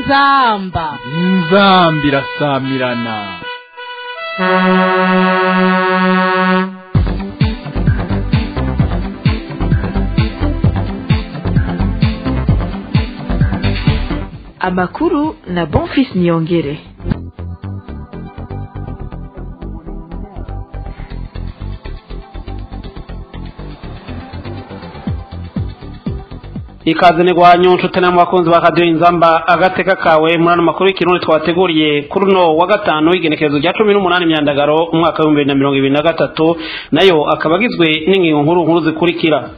inzamba inzamba irasamirana amakuru na bonfis niyongere ikaze ni gwanyu nshuti namwe bakunzi ba radiyo inzamba agateka kawe muri ano makuru y'ikirundi twateguriye kuri uno wa gatanu w'igenekerezo rya cumi n'umunani myandagaro umwaka w'ibihumbi bibiri na mirongo ibiri na gatatu nayo akaba agizwe n'ingingo nkuru nkuru zikurikira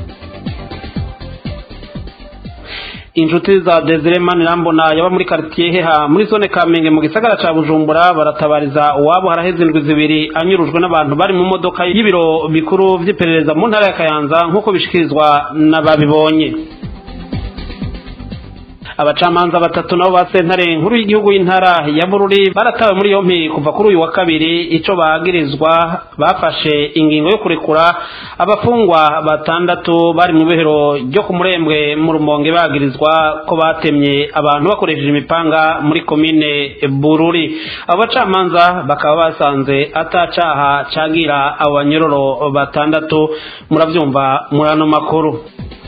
inshuti za desire manirambona yaba muri quartier heha muri zone kamenge mu gisagara ca bujumbura baratabariza uwabo haraheze indwi zibiri anyurujwe n'abantu bari mu modoka y'ibiro bikuru vy'iperereza mu ntara ya kayanza nk'uko bishikirizwa n'ababibonye abacamanza batatu nabo ba sentare nkuru y'igihugu y'intara ya bururi baratawe muri yompi kuva kuri uyu wa kabiri ico bagirizwa bafashe ingingo yo kurekura abafungwa batandatu bari mu bihero ryo ku murembwe mu rumonge bagirizwa ko batemye abantu bakoresheje imipanga muri komine bururi abo bacamanza bakaba basanze atacaha cagira abo banyororo batandatu muravyumva muri ano makuru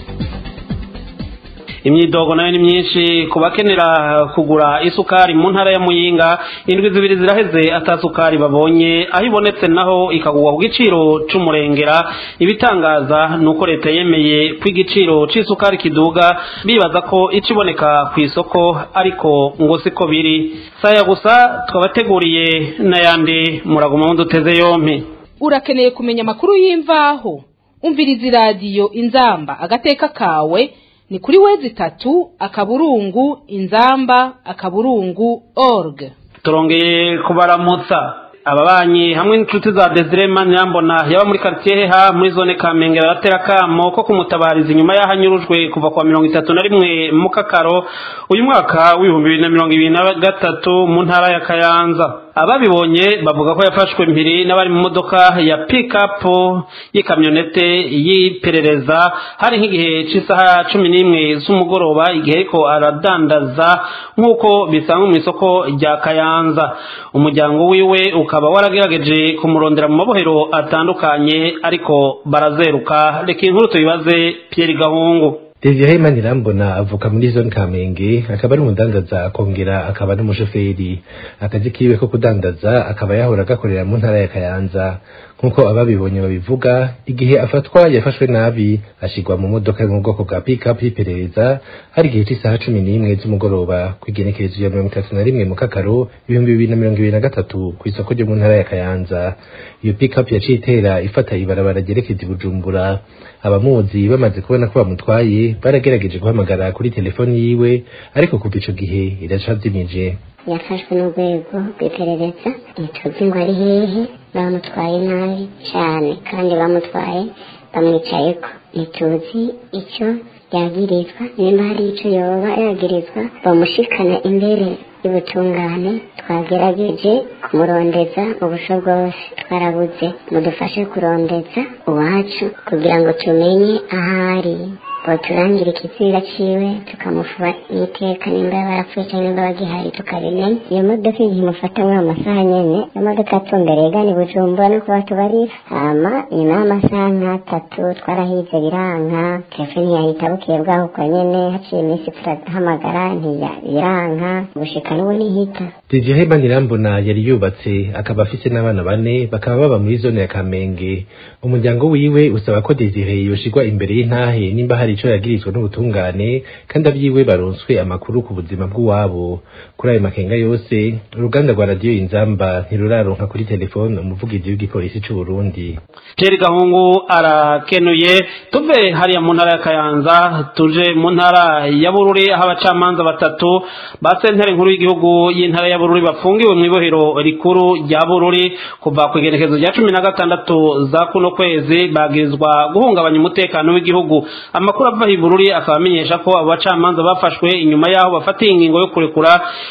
imyidogo nayo ni myinshi ku bakenera kugura isukari mu ntara ya muyinga indwi zibiri ziraheze atasukari babonye aho ibonetse naho ikagurwa ku giciro c'umurengera ibitangaza ni uko leta yemeye ko igiciro c'isukari kiduga bibaza ko iciboneka ku isoko ariko ngo siko biri saya gusa twabateguriye n'ayandi muraguma muduteze yompi urakeneye kumenya amakuru y'imvaho umviriza iradiyo inzamba agateka kawe ni kuri wezi itatu akaburungu inzamba akaburungu org turongeye kubaramutsa ababanyi hamwe n'inshuti za desire manirambona yaba muri quartier heha muri zone kamenge baratera kamo ko kumutabariza inyuma y'aho anyurujwe kuva kwa mirongo itatu na rimwe mu kakaro uyu mwaka w'ibihumbi bibiri na mirongo ibiri na gatatu mu ntara ya kayanza ababibonye bavuga ko yafashwe mpiri n'abari mu modoka ya pick-up y'ikamyonete y'iperereza hari nk'igihe cy'isaha cumi n'imwe z'umugoroba igihe ariko aradandaza nk'uko bisanzwe mu isoko rya kayanza umuryango wiwe ukaba waragerageje kumurondera mu mabohero atandukanye ariko barazeruka reka inkuru tuyibaze Pierre Gahungu Desire Manirambona avuka muri zone Kamenge akaba ari umudandaza akongera akaba n'umushoferi akazi kiwe ko kudandaza akaba yahora agakorera mu ntara ya Kayanza nkuko ababibonye babivuga igihe afatwa yafashwe nabi ashigwa mu modoka yo mu bwoko bwa pick-up y'iperereza hari igihe cy'isaha cumi n'imwe z'umugoroba ku igenekerezo ya mirongo itatu na rimwe mu kakaro ibihumbi bibiri na mirongo ibiri na gatatu ku isoko ryo mu ntara ya Kayanza iyo pick-up yaciye itera ifata ibarabara ryerekeza i Bujumbura abamuzi bamaze kubona ko bamutwaye baragerageje guhamagara kuri telefoni yiwe ariko kuva ico gihe iracavyimije yafashwe n'urwego rw'iperereza ntituzi ngo ari hehe bamutwaye nabi cyane kandi bamutwaye bamwicayeko ntituzi icyo yagirizwa nimba hari icyo yoba yagirizwa bamushikana imbere y'ubutungane twagerageje kumurondeza mu busho bwose twarabuze mudufashe kurondeza uwacu kugira ngo tumenye ahari baturangira ikizira ciwe tukamufuba iteka nimba barapfuye cyangwa nimba bagihari tukabimenya iyo modoka igihe imufata muri ayo masaha nyene iyo modoka yatumbereye igana i bujumbura no kuba tubarira hama nyuma y'amasaha nk'atatu twarahize biranka telefoni yahita bukeye bwaho kwa nyene haciye iminsi turahamagara ntibiranka gushika n'ubu nihita Desire Manirambona yari yubatse akaba afise n'abana bane bakaba baba muri zone ya Kamenge umuryango wiwe usaba ko Desire yoshigwa imbere y'intahe nimba hari ico yagirizwa n'ubutungane kandi abyiwe baronswe amakuru ku buzima bw'uwabo kuri ayo makenga yose uruganda rwa radiyo inzamba ntiruraronka kuri telefone umuvugizi w'igipolisi c'u Burundi Pierre Gahungu arakenuye tuve hariya mu ntara ya Kayanza tuje mu ntara ya Bururi aho abacamanza batatu ba sentare nkuru y'igihugu y'intara ya Bururi bafungiwe mu ibohero rikuru rya Bururi kuva ku igenekezo rya cumi na gatandatu za kuno kwezi bagirizwa guhungabanya umutekano w'igihugu amakuru ava i Bururi akaba amenyesha ko abo bacamanza bafashwe inyuma yaho bafatiye ingingo yo kurekura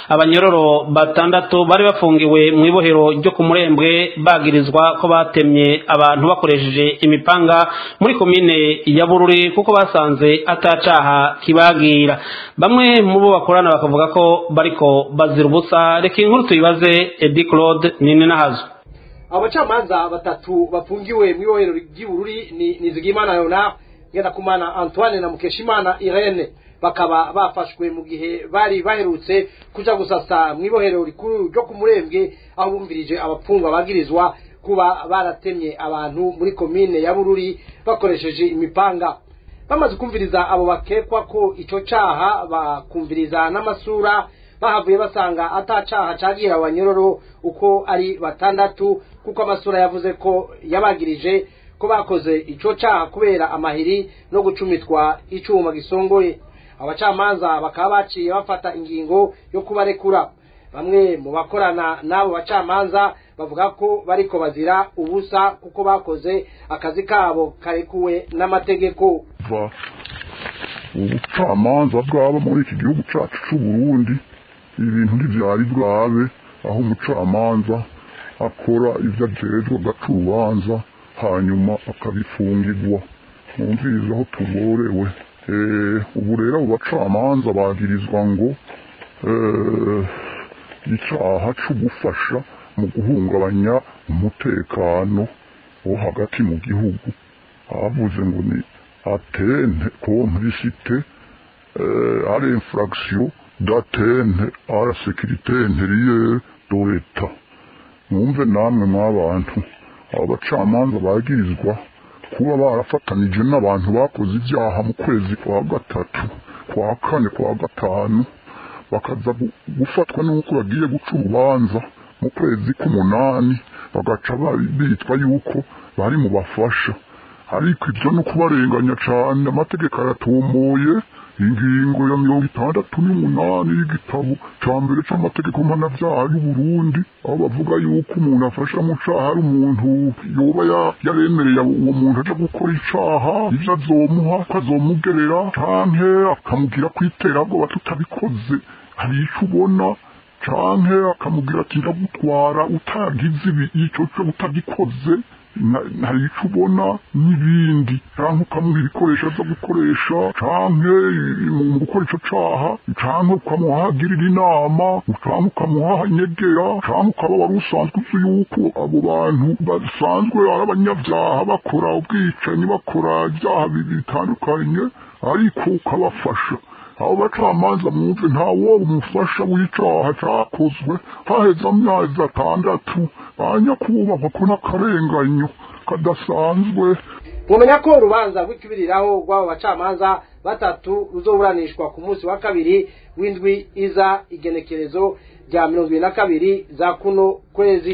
abanyororo batandatu bari bafungiwe mu ibohero ryo ku murembwe bagirizwa ko batemye abantu bakoresheje imipanga muri komine ya bururi kuko basanze atacaha kibagira bamwe mu bo bakorana bakavuga ko bariko bazira ubusa reka inkuru tuyibaze edi claude nini nahazo abacamanza batatu bafungiwe mu ibohero ry'ibururi ni nizigimana leonard ngendakumana antoine na mukeshimana irene bakaba bafashwe mu gihe bari baherutse kuja gusasa mu ibohero rikuru ryo ku murembwe aho bumvirije abapfungwa bagirizwa kuba baratemye abantu muri komine ya bururi bakoresheje imipanga bamaze kumviriza abo bakekwa ko ico caha bakumviriza n'amasura bahavuye basanga atacaha cagira abanyororo uko ari batandatu kuko amasura yavuze ko yabagirije ko bakoze ico caha kubera amahiri no gucumitwa icuma gisongoye abacamanza bakaba baciye bafata ingingo yo kubarekura bamwe mu bakorana n'abo bacamanza bavuga ko bariko bazira ubusa kuko bakoze akazi kabo karekuwe n'amategeko kuva ubucamanza bwaba muri iki gihugu cyacu cy'u Burundi ibintu ntibyari bwabe aho umucamanza akora ibyo ajejwe agaca urubanza hanyuma akabifungirwa mwumviriza aho tuborewe ubu rero abo bacamanza bagirizwa ngo icyaha cyo gufasha mu guhungabanya umutekano wo hagati mu gihugu abavuze ngo ni atente complicité à l'infraction d'atteinte à la sécurité intérieure de l'État mwumve namwe mw'abantu aba bacamanza bagirizwa kuba barafatanije n'abantu bakoze ibyaha mu kwezi kwa gatatu kwa kane kwa gatanu bakaza gufatwa n'uko bagiye guca urubanza mu kwezi k'umunani bagaca bitwa yuko bari mu bafasha ariko ibyo ni ukubarenganya cyane amategeko aratomboye ingingo ya mirongo itandatu n'umunani y'igitabo cya mbere cy'amategeko mpanabyaha y'u Burundi aho bavuga yuko umuntu afasha mu caha ari umuntu yoba yaremereye uwo muntu aja gukora icaha ivyo azomuha ko azomugerera canke akamubwira kwiterabwoba tutabikoze hari ico ubona canke akamubwira ati ndagutwara utagize ibi ico cyo utagikoze hari icyo ubona n'ibindi cyangwa ukamuha ibikoresho byo gukoresha cyangwa mu gukora icyo cyaha cyangwa ukamuhagirira inama cyangwa ukamuha inyegera cyangwa ukaba wari usanzwe uzi yuko abo bantu basanzwe ari abanyabyaha bakora ubwicanyi bakora ibyaha bitandukanye ariko ukabafasha abo bacamanza mwumve nta wowe umufasha w'icaha cyakozwe haheze amezi atandatu banyakubahwa ko n'akarenganyo kadasanzwe mumenya ko urubanza rw'ikibiriraho rw'abo bacamanza batatu ruzoburanishwa ku munsi wa kabiri w'indwi iza igenekerezo rya mirongo ibiri na kabiri za kuno kwezi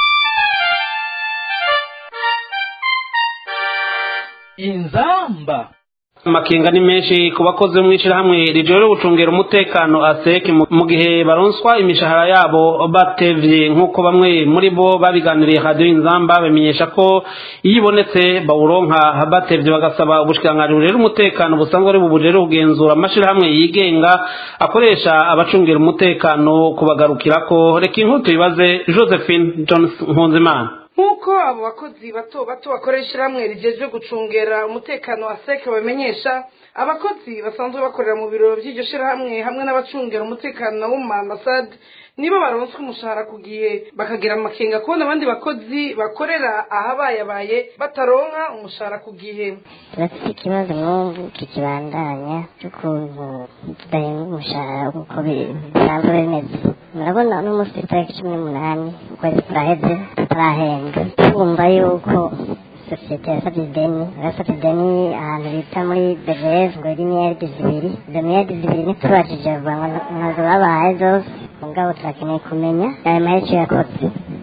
inzamba amakenga ni menshi ku bakozi bo mu ishyirahamwe rijoro gucungera umutekano aseke mu gihe baronswa imishahara yabo batevye nk'uko bamwe muri bo babiganiriye radiyo inzamba bamenyesha ko iyo ibonetse bawuronka batevye bagasaba ubushikiranganji burera umutekano busanzwe ari bubujere kugenzura amashyirahamwe yigenga akoresha abacungira umutekano kubagarukirako reka inkuru tuyibaze josephine jones nkunzimana nk'uko abo bakozi bato bato bakoresha hamwe rigejwe gucungera umutekano wa seke bamenyesha abakozi basanzwe bakorera mu biro by'iryo shyirahamwe hamwe n'abacungira umutekano wo mu maambasade nibo baronswa umushahara ku gihe bakagira amakenga kubona abandi bakozi bakorera ahabayabaye bataronka umushahara ku gihe turafite ikibazo nk'ubu kikibandanya cy'ukuntu tudahembwa umushahara nk'uko bisanzwe bimeze murabona uno munsi itariki cumi n'umunani ukwezi kuraheze tutarahembwa twumva yuko sosiyete yasabye ideni yasabye ideni ahantu bita muri bgs ngo iri miliyaridi zibiri izo miliyaridi zibiri ntitubajije vuba ngo ntazo babahaye zose mugabo turakeneye kumenya ayo mahera icyo yakoze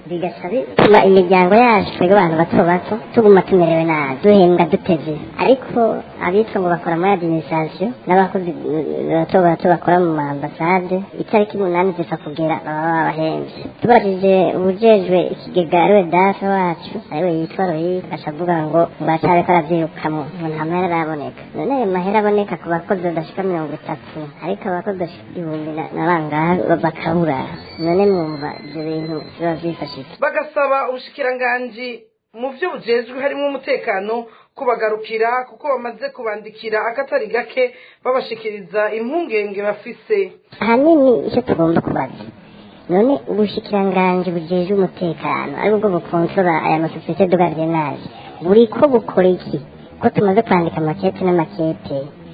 bigaca bituma imiryango yacu twebwe abantu bato bato tuguma tumerewe nabi duhembwa duteze ariko abitwa ngo bakora muri administration n'abakozi bato bato bakora mu maambasade itariki umunani zisa kugera baba babahembye tubarije ubujejwe ikigega ariwe dafe wacu ariwe yitwa royi acavuga ngo ngwacareko aravyirukamo ngo nta mahera araboneka none ayo mahera aboneka ku bakozi badashika mirongo itatu ariko abakozi bashika igihumbi na na bangahe bakabura none mwumva ivyo bintu biba vyifashije bagasaba ubushikiranganji mu byo bujejwe harimo umutekano kubagarukira kuko bamaze kubandikira akatari gake babashikiriza impungenge bafise ahanini icyo tugomba kubaza none ubushikiranganji bujejwe umutekano ari bwo bukontora aya masosiyete de gardiennage buri ko bukora iki ko tumaze kwandika amakete n'amakete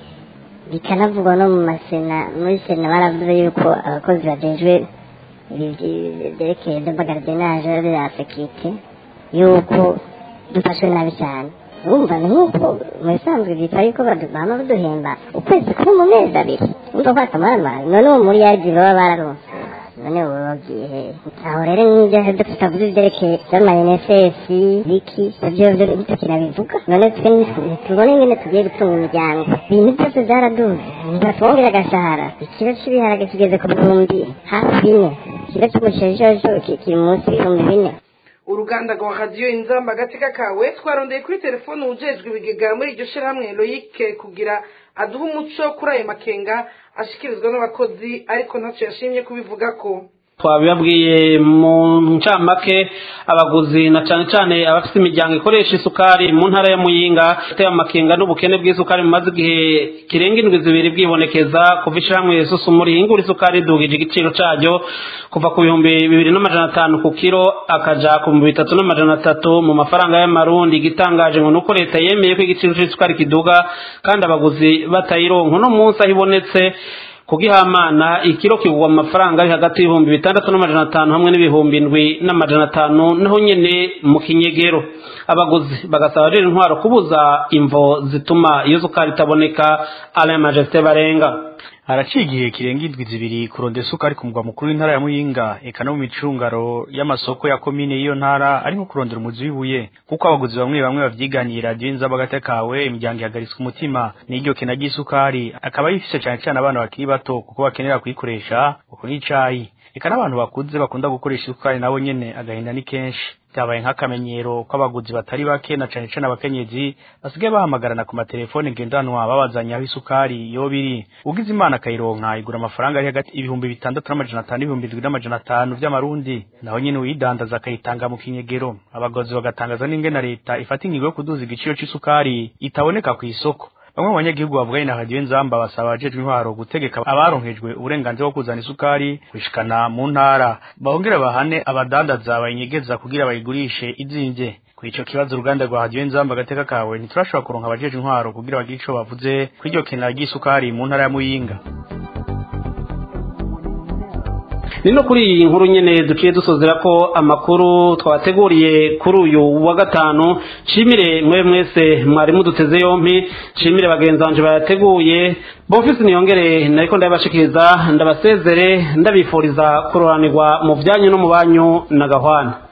bikanavugwa no mu masena muri sena baravuze yuko abakozi bajejwe ibi byi- byerekeye de gardiennage ya sekirite yuko dufashwe nabi cyane urumva ni nk'uko mu bisanzwe byitwa yuko badu- bama baduhemba ukwezi kumwe mu mezi abiri urumva ko akamara none uwo muri yaridi baba bararonse none ubu bagiye he aho rero n'ibyo tutavuze ibyerekeye by'amayinesesi biki ibyo byo ntitukinabivuga none twe ntitubone ingene tugiye gutunga imiryango ibintu byose byaraduze ntibatwongera agashahara ikiro cy'ibiharage kigeze ku bihumbi hafi bine ikiro cy'umusheshojo ki- kiri munsi y'ibihumbi bine uruganda rwa radiyo inzamba agateka kawe twarondeye kuri telefone ujejwe ibigega muri iryo shyirahamwe loyike kugira aduhe umuco kuri ayo makenga ashyikirizwa n'abakozi ariko ntacyo yashimye kubivuga ko twabibabwiye mu ncamake abaguzi na cyane cyane abafite imiryango ikoresha isukari mu ntara ya muyinga iteye amakenga n'ubukene bw'isukari bumaze igihe kirenga indwi zibiri bwibonekeza kuva ishyirahamwe susumuri ihingura isukari idugije igiciro cyaryo kuva ku bihumbi bibiri n'amajana atanu ku kiro akaja ku bihumbi bitatu n'amajana atatu mu mafaranga y'amarundi igitangaje ngo ni uko leta yemeye ko igiciro cy'isukari kiduga kandi abaguzi batayironka uno munsi aho ibonetse kugihamana ikiro kigwa mu mafaranga ari hagati y'ibihumbi bitandatu n'amajana atanu hamwe n'ibihumbi indwi n'amajana atanu naho nyene mu kinyegero abaguzi bagasaba rero intwaro kubuza imvo zituma iyo sukari itaboneka alain majesté barenga haraciye igihe kirenga indwi zibiri kuronda isukari ku mugwa mukuru w'intara ya muyinga eka no mu micungaro y'amasoko ya komine y'iyo ntara ari nko kurondera umuzi w'ibuye kuko abaguzi bamwe bamwe bavyiganiye radiyo inzaba agate kawe imiryango ihagaritswe umutima n'iryo kena ry'isukari akaba yifise cane cane abana bakiri bato kuko bakenera kuyikoresha uku n'icayi eka n'abantu bakuze bakunda gukoresha isukari nabo nyene agahinda ni kenshi byabaye nk'akamenyero ko abaguzi batari bake na cane cane abakenyezi basigaye bahamagarana ku matelefone ngendanwa babazanya aho isukari yoba iri ugize imana akayironka igura amafaranga ari hagati ibihumbi bitandatu n'amajana atanu n'ibihumbi indwi n'amajana atanu vy'amarundi naho nyene uyidandaza akayitanga mu kinyegero abagozi bagatangaza n'ingene leta ifata ingingo yo kuduza igiciro c'isukari itaboneka kw'isoko bamwe mu banyagihugu bavuganye na radiyo nzamba basaba abajejwe intwaro gutegeka abaronkejwe uburenganzira bwo kuzana isukari kwishikana mu ntara bahongere bahane abadandaza bayinyegeza kugira bayigurishe izimvye kuri ico kibazo uruganda rwa radiyo nzamba agateka kawe ntiturashobora kuronka abajejwe intwaro kugira bagire ico bavuze kuri iryo kena ry'isukari mu ntara ya muyinga ni no kuri iyi nkuru nyene duciye dusozera ko amakuru twabateguriye kuri uyu wa gatanu nshimire mwe mwese mwari muduteze yompi nshimire bagenzi banje bayateguye bofisi niyongere nariko ndabashikiriza ndabasezere ndabifuriza kuroranirwa mu vyanyu no mu banyu na gahwana